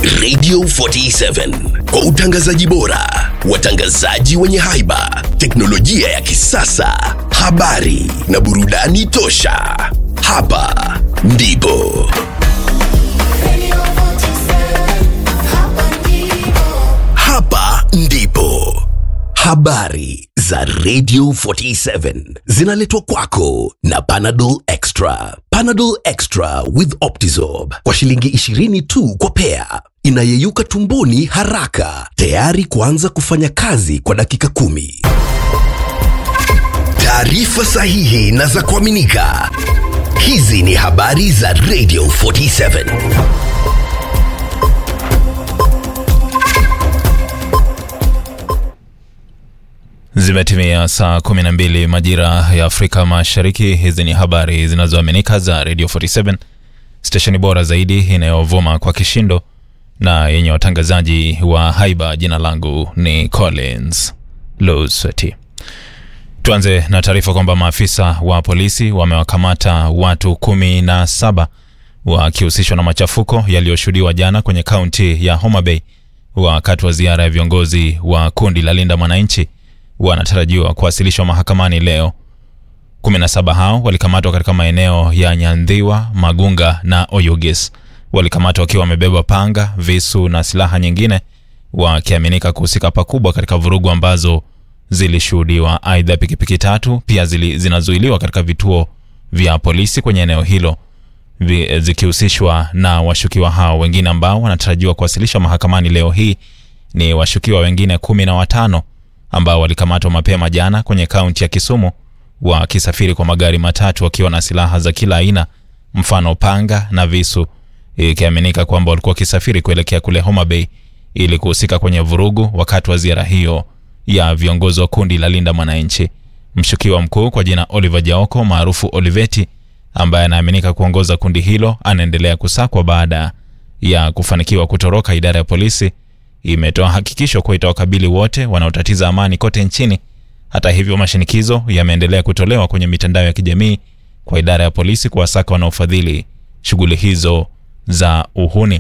Radio 47 kwa utangazaji bora, watangazaji wenye haiba, teknolojia ya kisasa, habari na burudani tosha. Hapa ndipo hapa ndipo habari za Radio 47 zinaletwa kwako na Panadol Extra. Panadol Extra with Optizorb kwa shilingi 20 tu kwa pea, inayeyuka tumboni haraka, tayari kuanza kufanya kazi kwa dakika kumi. Taarifa sahihi na za kuaminika. Hizi ni habari za Radio 47. Zimetimia saa 12 majira ya Afrika Mashariki. Hizi ni habari zinazoaminika za Radio 47, stesheni bora zaidi inayovuma kwa kishindo na yenye watangazaji wa haiba. Jina langu ni Collins Lusweti. Tuanze na taarifa kwamba maafisa wa polisi wamewakamata watu kumi na saba wakihusishwa na machafuko yaliyoshuhudiwa jana kwenye kaunti ya Homa Bay wakati wa ziara ya viongozi wa kundi la Linda Mwananchi wanatarajiwa kuwasilishwa mahakamani leo. 17 hao walikamatwa katika maeneo ya Nyandhiwa, Magunga na Oyugis. Walikamatwa wakiwa wamebeba panga, visu na silaha nyingine, wakiaminika kuhusika pakubwa katika vurugu ambazo zilishuhudiwa. Aidha, pikipiki tatu pia zili, zinazuiliwa katika vituo vya polisi kwenye eneo hilo vi- zikihusishwa na washukiwa hao. Wengine ambao wanatarajiwa kuwasilishwa mahakamani leo hii ni washukiwa wengine kumi na watano ambao walikamatwa mapema jana kwenye kaunti ya Kisumu wakisafiri kwa magari matatu wakiwa na silaha za kila aina, mfano panga na visu, ikiaminika kwamba walikuwa wakisafiri kuelekea kule Homa Bay ili kuhusika kwenye vurugu wakati wa ziara hiyo ya viongozi wa kundi la Linda Mwananchi. Mshukiwa mkuu kwa jina Oliver Jaoko maarufu Oliveti, ambaye anaaminika kuongoza kundi hilo, anaendelea kusakwa baada ya kufanikiwa kutoroka. Idara ya polisi imetoa hakikisho kuwa itawakabili wote wanaotatiza amani kote nchini. Hata hivyo, mashinikizo yameendelea kutolewa kwenye mitandao ya kijamii kwa idara ya polisi kuwasaka wanaofadhili shughuli hizo za uhuni.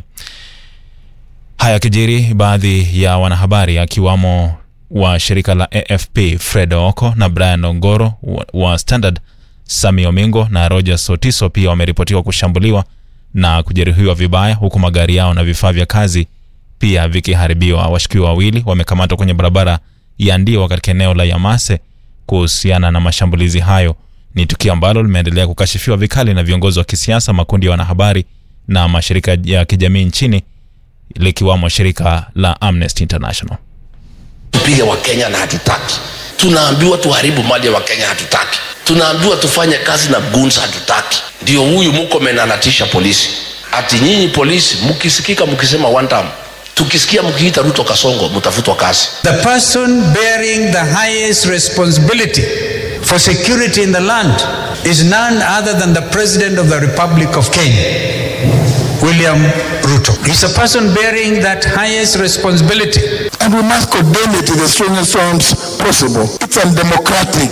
Haya kijiri, baadhi ya wanahabari akiwamo wa shirika la AFP Fred Oko na Brian Ongoro wa, wa Standard, Sami Omingo na Roger Sotiso pia wameripotiwa kushambuliwa na kujeruhiwa vibaya, huku magari yao na vifaa vya kazi pia vikiharibiwa. Washukiwa wawili wamekamatwa kwenye barabara ya Ndiwa katika eneo la Yamase kuhusiana na mashambulizi hayo. Ni tukio ambalo limeendelea kukashifiwa vikali na viongozi wa kisiasa, makundi ya wanahabari na mashirika ya kijamii nchini likiwamo shirika la Amnesty International. tupige wakenya na hatutaki tunaambiwa tuharibu mali ya wakenya hatutaki tunaambiwa tufanye kazi na guns hatutaki ndio huyu mukome anatisha polisi ati nyinyi polisi mkisikika mkisema one time tukisikia mkiita ruto kasongo mtafutwa kazi The person bearing the highest responsibility for security in the land is none other than the President of the Republic of Kenya, William Ruto. He's a person bearing that highest responsibility. and we must condemn it in the strongest terms possible. It's undemocratic.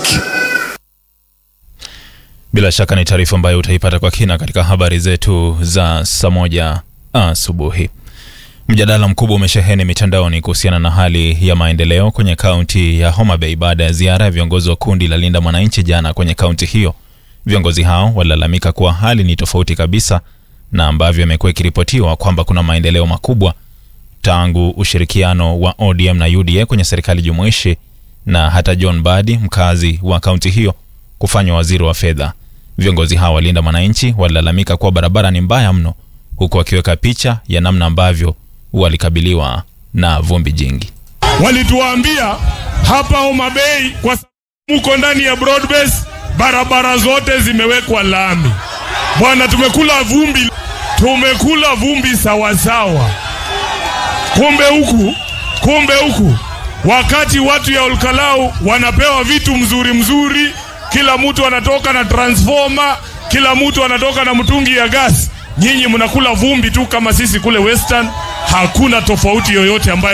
Bila shaka ni taarifa ambayo utaipata kwa kina katika habari zetu za saa moja asubuhi. Mjadala mkubwa umesheheni mitandaoni kuhusiana na hali ya maendeleo kwenye kaunti ya Homa Bay baada ya ziara ya viongozi wa kundi la Linda Mwananchi jana kwenye kaunti hiyo. Viongozi hao walilalamika kuwa hali ni tofauti kabisa na ambavyo imekuwa ikiripotiwa kwamba kuna maendeleo makubwa tangu ushirikiano wa ODM na UDA kwenye serikali jumuishi na hata John Badi mkazi wa kaunti hiyo kufanywa waziri wa fedha. Viongozi hao walinda mwananchi walilalamika kuwa barabara ni mbaya mno, huku wakiweka picha ya namna ambavyo walikabiliwa na vumbi jingi. walituambia hapa Homa Bay kwa sababu muko ndani ya broadbase, barabara zote zimewekwa lami. Bwana, tumekula vumbi, tumekula vumbi sawasawa. Kumbe huku, kumbe huku, wakati watu ya Olkalau wanapewa vitu mzuri mzuri, kila mtu anatoka na transformer, kila mtu anatoka na mtungi ya gas, nyinyi mnakula vumbi tu kama sisi kule Western. Hakuna tofauti yoyote ambayo